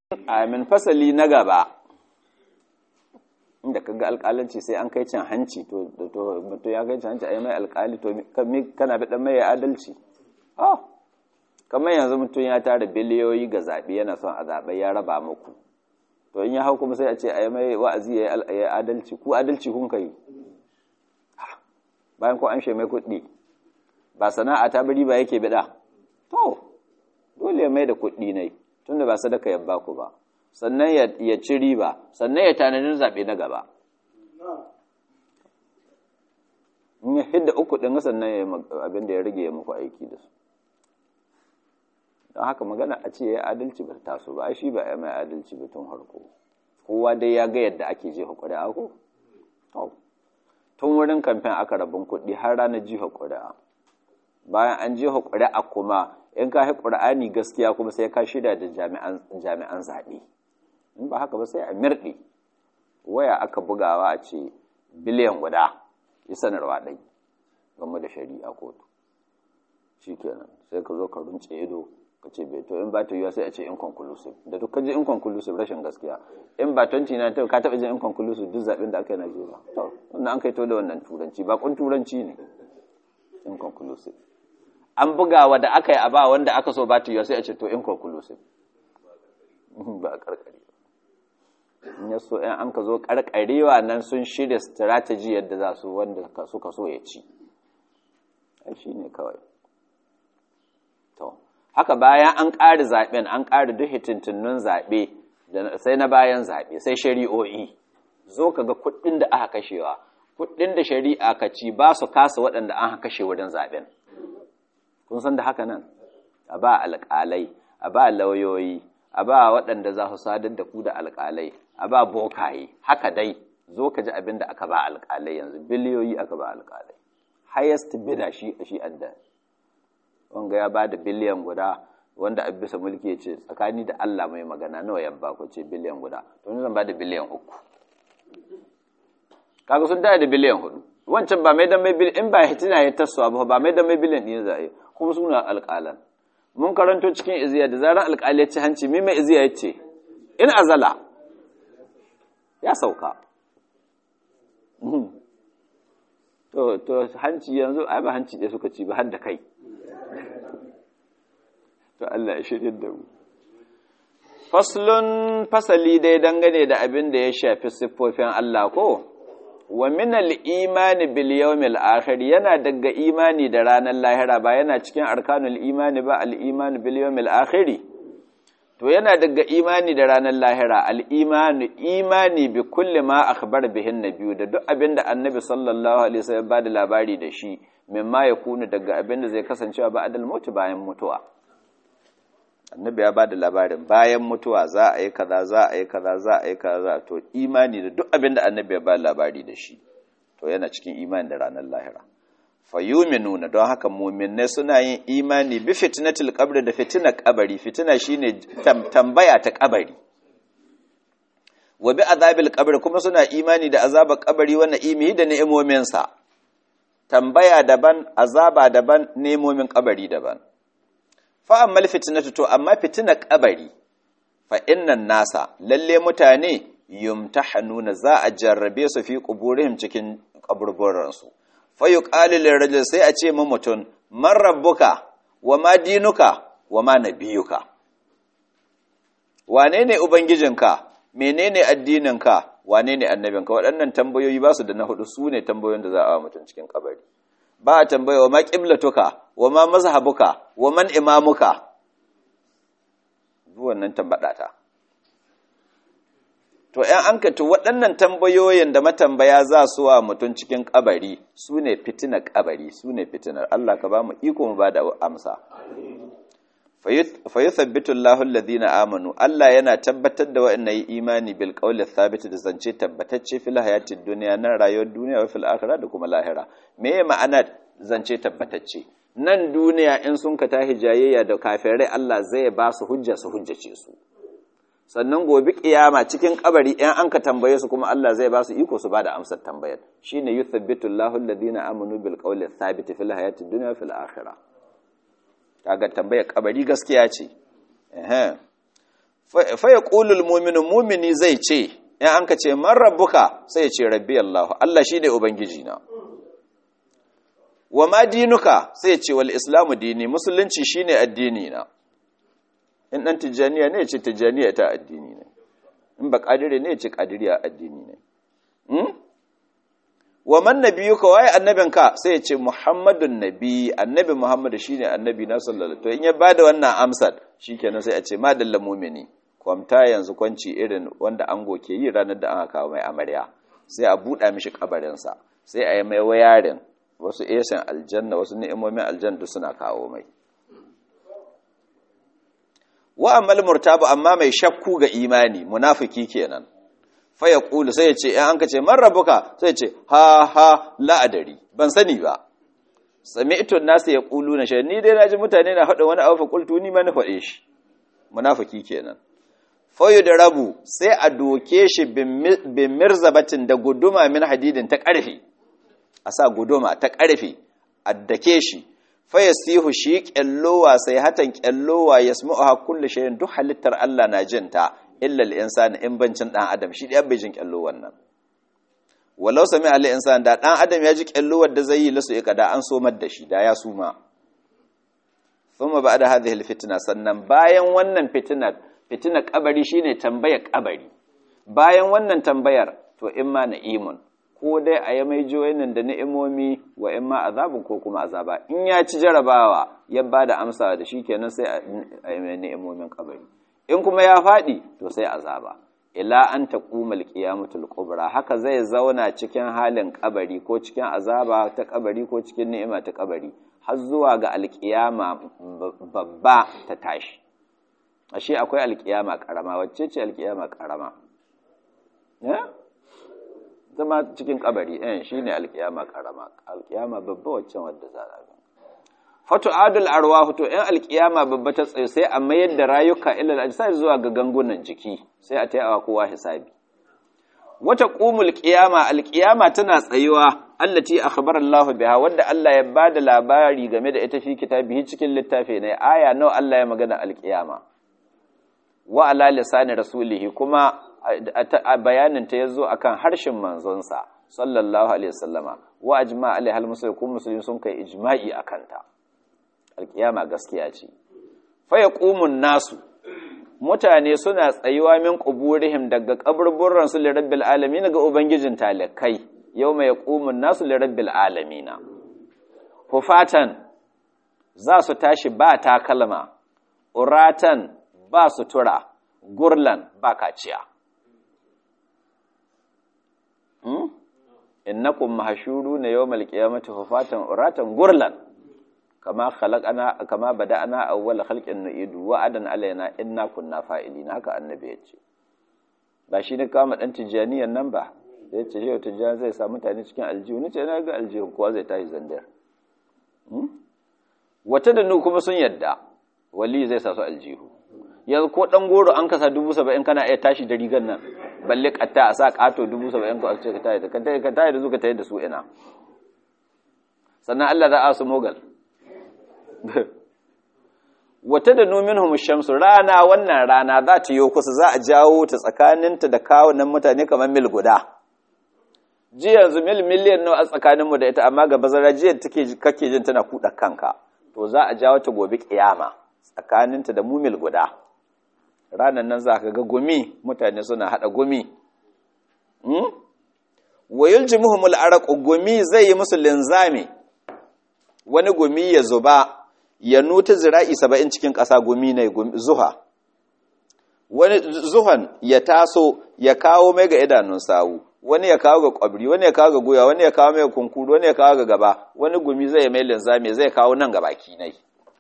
amin fasali na gaba inda kaga alƙalanci sai an kai cin hanci to to mutum ya kai cin hanci a yi mai alƙali to kana bi dan mai adalci oh kamar yanzu mutum ya tara biliyoyi ga zaɓe yana son a zaɓe ya raba muku to in ya hau kuma sai a ce a yi mai wa'azi ya yi adalci ku adalci kun kai bayan ko an mai kuɗi ba sana'a ta bari ba yake bida to dole mai da kuɗi ne tunda ba sadaka ya ba ku ba sannan ya ci riba sannan ya tanadin zaɓe na gaba in ya hidda uku ɗin sannan ya abin da ya rage ya muku aiki da su don haka magana a ce ya adalci ba taso ba shi ba ya mai adalci ba tun harko kowa dai ya ga yadda ake jefa ƙuri'a ko tun wurin kamfen aka rabin kuɗi har ranar jefa ƙuri'a bayan an jefa ƙuri'a kuma in ka haƙi ƙur'ani gaskiya kuma sai ka shirya da jami'an zaɓe in ba haka ba sai a mirɗi waya aka bugawa a ce biliyan guda yi sanarwa ɗai game da shari'a kotu shi kenan sai ka zo ka runce ido ka ce bai to in ba ta yiwa sai a ce inconclusive da duk ka ji inconclusive rashin gaskiya in ba 29 ka taɓa jin inconclusive duk zaɓen da aka yi Najeriya to wannan an kai to da wannan turanci ba kun turanci ne inconclusive an bugawa da aka yi a ba wanda aka so ba ta yiwa sai a ce to inconclusive ba a karkare in ya so in an ka zo karkarewa nan sun shirya strategy yadda za su wanda suka so ya ci ai shi ne kawai to haka bayan an ƙari zaɓen an ƙari duk hitintunnun zaɓe sai na bayan zaɓe sai shari'o'i zo ka ga kuɗin da aka kashewa kuɗin da shari'a ka ci ba su kasa waɗanda an kashe wurin zaɓen kun san da haka nan a ba alƙalai a ba lauyoyi a ba waɗanda za su sadar da ku da alƙalai a ba bokaye haka dai zo ka ji abin da aka ba alƙalai yanzu biliyoyi aka ba alƙalai highest bidder shi shi adda wanga ya ba da biliyan guda wanda a bisa mulki ya ce tsakani da Allah mai magana nawa ya ba ku ce biliyan guda to ni zan ba da biliyan uku kaga sun tare da biliyan hudu wancan ba mai dan mai biliyan in ba hitina ya tasowa ba ba mai dan mai biliyan ɗin za a yi kuma suna alƙalan mun karanto cikin iziya da zarar alƙali ya ci hanci mi mai iziya ya ce in azala ya sauka to to hanci yanzu ai ba hanci ɗaya suka ci ba har da kai to Allah ya shirya da mu faslun fasali dai dangane da abin da ya shafi siffofin Allah ko wa min al-imani bil yawmil akhir yana daga imani da ranar lahira ba yana cikin arkanul imani ba al-imani bil yawmil akhir to yana daga imani da ranar lahira al-imani imani bi kulli ma akhbar bihin nabiyyu da duk abinda annabi sallallahu alaihi wasallam ba da labari da shi mimma yakunu daga abinda zai kasancewa ba adal mutu bayan mutuwa annabi ya ba da labarin bayan mutuwa za a yi kaza za a yi kaza za a yi kaza to imani da duk abin da annabi ya ba labari da shi to yana cikin imani da ranar lahira fayuminuna don haka muminai suna yin imani bi fitnatil qabr da fitinar kabari fitina shine tambaya ta kabari wa bi azabil qabr kuma suna imani da azabar kabari wa na'imihi da ni'imominsa tambaya daban azaba daban ni'imomin kabari daban fa ammal fitnatu to amma fitinar kabari fa innan nasa lalle mutane yumtahanuna za a jarrabe su fi quburihim cikin kaburburan su fa yuqalu lirajul sai a ce mu mutun man rabbuka wa ma dinuka wa ma nabiyuka wane ne ubangijinka menene addininka wane ne annabinka waɗannan tambayoyi ba su da na hudu su ne tambayoyin da za a mutum cikin kabari ba a tambaya wa ma ƙiblatuka wa ma mazhabuka wa man imamuka wannan tambaɗata to ‘yan an to waɗannan tambayoyin da matambaya za su wa mutum cikin ƙabari su ne fitinar ƙabari su ne fitinar Allah ka ba mu iko mu ba da amsa fayi sabbitu Allah alladhina amanu Allah yana tabbatar da wa'annan yi imani bil qawli thabit da zance tabbatacce fil hayatid dunya nan rayuwar duniya wa fil akhirah da kuma lahira me ma'ana zance tabbatacce nan duniya in sun ka tahi jayayya da kafirai Allah zai ba su hujja su hujjace su sannan gobe kiyama cikin kabari in an ka tambaye su kuma Allah zai ba su iko su ba da amsar tambayar shine yuthabbitu Allahu alladhina amanu bil qawli thabit fil hayatid dunya wa fil akhirah kaga tambayar kabari gaskiya ce fa yaqulul mu'minu mu'mini zai ce in an ka ce man rabbuka sai ya ce rabbi Allah Allah shine ubangiji na wa ma dinuka sai ya ce wal islamu dini musulunci shine addini na in dan tijaniya ne ya ce tijaniya ta addini ne in ba kadire ne ya ce kadiriya addini ne hmm? wa man nabiyuka waye annabinka sai ya ce muhammadun nabi annabi muhammadu shine annabi na sallallahu to in ya bada wannan amsar shikenan sai a ce madalla mu'mini kwamta yanzu kwanci irin wanda ango ke yi ranar da aka kawo mai amarya sai a buɗa mishi kabarinsa sai a yi mai wayarin wasu esan aljanna wasu ni'imomin aljanna suna kawo mai wa amal murtabu amma mai shakku ga imani munafiki kenan fa ya kulu sai ya ce in an ka ce man rabbuka sai ya ce ha ha la adari ban sani ba sami'tu nasu ya kulu na shi ni dai naji mutane na faɗa wani abu fa qultu ni ma na faɗe shi munafiki kenan fayu da rabu sai a doke shi bin mirzabatin da guduma min hadidin ta ƙarfi a sa guduma ta ƙarfi a dake shi faya sihu shi ƙyallowa sai hatan ƙyallowa ya sami a kulle shayin duk halittar Allah na jinta illa al'insani in bancin ɗan adam shi ɗaya bai jin ƙyallowar nan walau sami al'insani da ɗan adam ya ji ƙyallowar da zai yi lasu ika da an somar da shi da ya suma thumma ba'da hadhihi alfitna sannan bayan wannan fitinar fitinar kabari shine tambayar kabari bayan wannan tambayar to imma na'imun ko dai a yi mai joyinin da ni'imomi wa imma azabun ko kuma azaba in ya ci jarabawa ya bada amsa da shi kenan sai a yi mai ni'imomin kabari in kuma ya faɗi to sai azaba ila an taquma alqiyamatul kubra haka zai zauna cikin halin kabari ko cikin azaba ta kabari ko cikin ni'ima ta kabari har zuwa ga alkiyama babba ta tashi ashe akwai alkiyama karama wacce ce alkiyama karama zama cikin kabari eh shine alkiyama karama alkiyama babba wacce wadda za a ga fatu adul arwahu to in alkiyama babba ta tsaye sai a mayar da rayuka ila ajsad zuwa ga gangunan jiki sai a tayawa kowa hisabi wata qumul qiyama alqiyama tana tsayuwa allati akhbara Allah biha wanda Allah ya bada labari game da ita fi kitabihi cikin littafi ne aya nawa Allah ya magana alqiyama wa ala lisani rasulihi kuma a bayanin ta yazo akan harshen manzonsa sallallahu alaihi wasallama wa ajma alaihi almuslimin kuma musulmi sun kai ijma'i akan ta alqiyama gaskiya ce fa yaqumun nasu mutane suna tsayuwa min quburihim daga kaburburran su li rabbil alamin ga ubangijin talakai yawma yaqumun nasu li rabbil alamin hufatan za su tashi ba takalma uratan ba sutura gurlan ba kaciya hmm? innakum mahshuruna yawmal qiyamati hufatan uratan gurlan kama khalaqana kama bada'ana awwal khalqin nu'idu wa'adan alaina inna kunna fa'ilin haka annabi yace ba shi ne kama dan tijaniyan nan ba da yace shi tijani zai sa mutane cikin aljihu nace na ga aljihu kowa zai tashi zandar hmm? wata da kuma sun yadda wali zai sa su aljihu yanzu ko dan goro an kasa dubu saba'in kana iya tashi da rigar nan balle katta a sa kato dubu saba'in ko a ce ka tayi da ka tayi da zuka tayi da su ina sannan Allah za a su mogal wata da numinhum shamsu rana wannan rana za ta yi kusa za a jawo ta tsakaninta da kawunan mutane kamar mil guda ji yanzu mil miliyan nawa a tsakaninmu da ita amma ga bazara jiya take kake jin tana kuɗa kanka to za a jawo ta gobe kiyama tsakaninta da mu mil guda ranan nan za ka ga gumi mutane suna haɗa gumi wa yuljimuhumul araqu gumi zai yi musu linzami wani gumi ya zuba ya nuta zira'i saba'in cikin ƙasa gumi ne zuha wani zuhan ya taso ya kawo mai ga idanun sawu wani ya kawo ga kwabri wani ya kawo ga goya wani ya kawo mai kunkuru wani ya kawo ga gaba wani gumi zai mai linzami zai kawo nan ga baki nai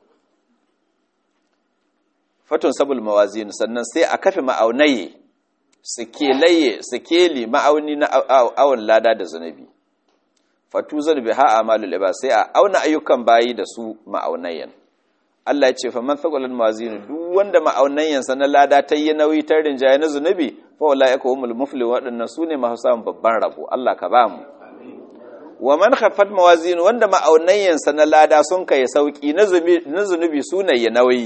fatun sabul mawazin sannan sai a kafe ma'aunaye sikelaye sikeli ma'auni na awon lada da zunubi fatuzar biha amalul ibad sai a auna ayyukan bayi da su ma'aunayen Allah ya ce fa man thaqalan mawazin duk wanda ma'aunayen sa na lada ta yi nauyi ta rinjaye na zunubi fa ulaika humul muflihun wadannan sune masu samun babban rabo Allah ka ba mu wa man khaffat mawazin wanda ma'aunayen sa na lada sun kai sauki na zunubi na zunubi sune ya nauyi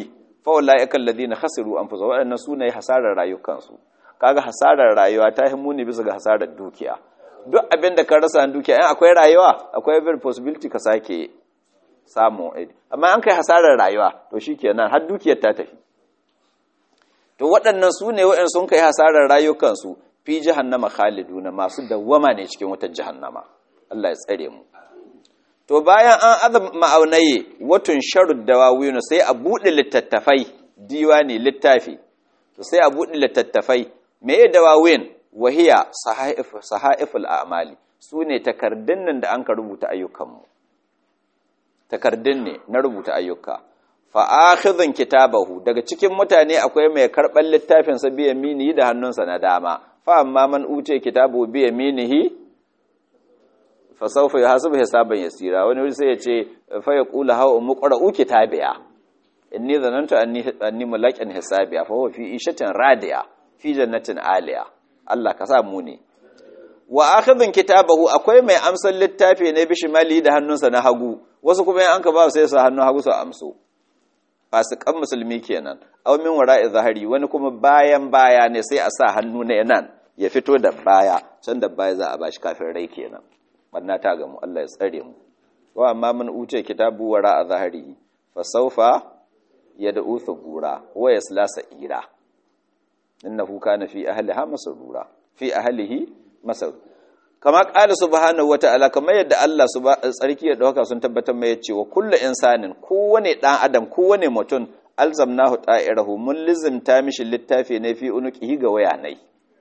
fa ulaika alladhina khasiru anfusahum waɗannan sune hasarar rayukansu kaga hasarar rayuwa ta himu ne bisa ga hasarar dukiya duk abin da ka rasa dukiya in akwai rayuwa akwai very possibility ka sake samu amma an kai hasarar rayuwa to shikenan har dukiyar ta tafi to waɗannan su ne waɗanda sun kai hasarar rayukansu fi jahannama khaliduna masu dawwama ne cikin wutar jahannama Allah ya tsare mu to bayan an aza ma'aunaye watun sharud dawawinu sai a buɗe littattafai diwani littafi to sai a buɗe littattafai meye dawawin wahiya sahaiful a'mali su ne takardun nan da an ka rubuta ayyukanmu takardun ne na rubuta ayyuka fa'akhidhun kitabahu daga cikin mutane akwai mai karɓar littafin sa biya minihi da hannunsa na dama fa amma man uce kitabu biya minihi fa sawfa yuhasabu hisaban yasira wani wuri sai ya ce fa yaqulu hawa muqra'u kitabiya inni zanantu anni anni mulaqin hisabiya fa huwa fi ishatin radiya fi jannatin aliya Allah ka sa mu ne wa akhidhun kitabahu akwai mai amsar littafi ne bishimali da hannunsa na hagu wasu kuma an ka ba sai su hannun hagu su amso fasikan musulmi kenan aw min wara'i zahari wani kuma bayan baya ne sai a sa hannu na nan ya fito da baya can da baya za a bashi kafin rai kenan banna ta gamu Allah ya tsare mu wa amma mun uce kitabu wara'a zahari fa sawfa yad'u thubura wa yasla sa'ira innahu kana fi ahliha masrura fi ahlihi masar kama ƙala subhanahu wata'ala kamar yadda Allah tsarki ya dauka sun tabbatar mai cewa kullu insanin kowane dan adam kowane mutum alzamnahu ta'irahu mun lizimta mishi littafi ne fi unuqihi ga wayanai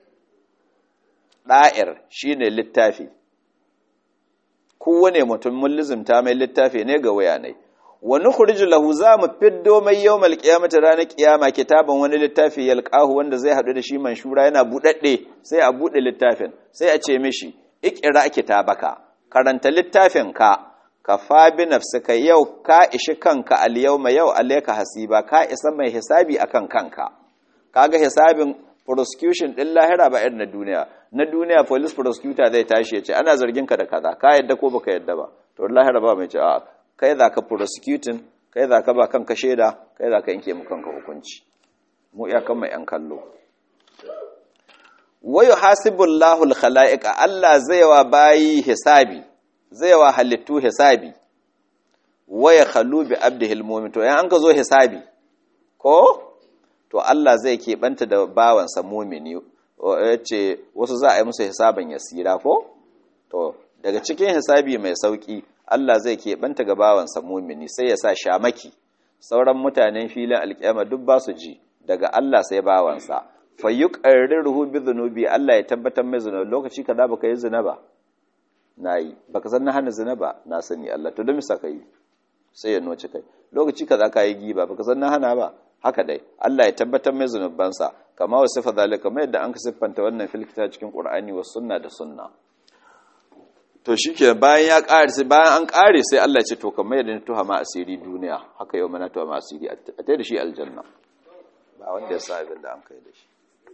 da'ir shine littafi kowane mutum mun lizimta mai littafi ne ga wayanai wa nukhriju lahu za mu fiddo mai yawmal qiyamati ranar kiyama kitaban wani littafi yalqahu wanda zai hadu da shi manshura yana budadde sai a bude littafin sai a ce mishi ikira kitabaka karanta littafin ka kafa bi nafsika yau ka ishi kanka al yawma yau alayka hasiba ka isa mai hisabi akan kanka kaga hisabin prosecution din lahira ba irin na duniya na duniya police prosecutor zai tashi ya ce ana zargin ka da kaza ka yadda ko baka yadda ba to lahira ba mai ce a kai za ka prosecuting kai za ka ba kanka shaida kai za ka yanke mu kanka hukunci mu iyakan mai yan kallo wayo hasibullahu alkhalaiqa Allah zai wa bayi hisabi zai wa halittu hisabi waya khalu bi abdihi almu'min to yan an ka zo hisabi ko to Allah zai keɓanta da bawansa mumini yace wasu za a yi musu hisaban yasira ko to daga cikin hisabi mai sauki Allah zai keɓanta ga bawansa mumini sai ya sa shamaki sauran mutanen filin alƙiyama duk ba su ji daga Allah sai bawansa fayyuqarriruhu bi dhunubi Allah ya tabbatar mai zunubi lokaci kaza baka yi zina ba nayi baka san na hana zina ba na sani Allah to don misa kai sai ya noci kai lokaci kaza ka yi giba baka san na hana ba haka dai Allah ya tabbatar mai zunubansa kama wa sifa zalika mai yadda an ka siffanta wannan filkita cikin Qur'ani wa sunna da sunna to shike bayan ya ƙare sai bayan an ƙare sai Allah ya ce to kamar yadda tuha ma asiri duniya haka yau mana tuha ma asiri a tai da shi aljanna ba wanda ya sa abin da an kai da shi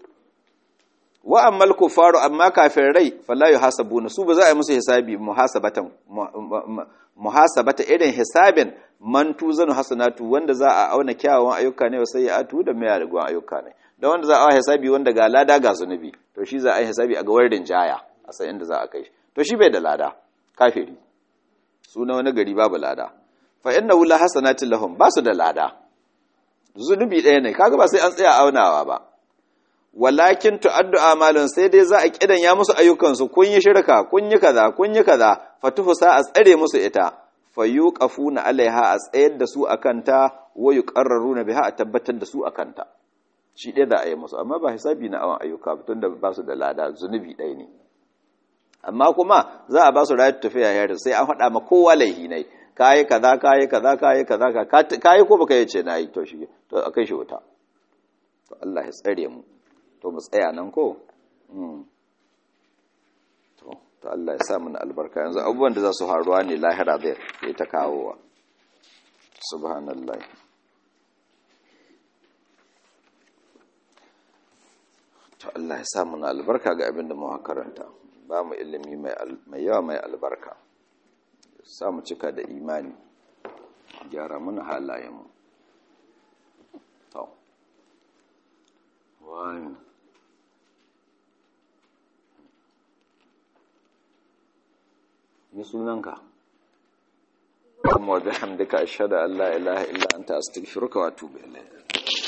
wa ammal kufaru amma kafirai fala yuhasabuna su ba za a yi musu hisabi muhasabatan muhasabata irin hisabin man tuzanu hasanatu wanda za a auna kyawawan ayyuka ne sai ya atu da mai rigon ayyuka ne da wanda za a yi hisabi wanda ga lada ga zunubi to shi za a yi hisabi a ga warin jaya a san inda za a kai to shi bai da lada kafiri suna wani gari babu lada fa inna wula hasanatin lahum ba su da lada zunubi ɗaya ne kaga ba sai an tsaya aunawa ba walakin tu'addu amalun sai dai za a kidan ya musu ayyukansu kun yi shirka kun yi kaza kun yi kaza fatuhu sa a tsare musu ita fayuqafuna alaiha a tsayar da su akan ta wa yuqarraruna biha a tabbatar da su akan ta shi ɗaya za a yi musu amma ba hisabi na awan ayyuka ba tunda ba su da lada zunubi ɗaya ne amma kuma za a ba su rayar tafiya yare sai an faɗa ma kowa laihi ne kayi kaza kayi kaza kayi kaza kayi ko baka yace na yi to shi to akai shi wuta to Allah ya tsare mu to mu tsaya nan ko to to Allah ya sa mu albarka yanzu abubuwan da za su faruwa ne lahira zai yi ta kawowa subhanallahi to Allah ya sa mu albarka ga abin da mu karanta ba mu ilimi mai yawa mai albarka sa mu cika da imani gyara mana halayenmu wani ni sunanka kuma wa bihamdika ashhadu an la ilaha illa anta astaghfiruka wa atubu ilayk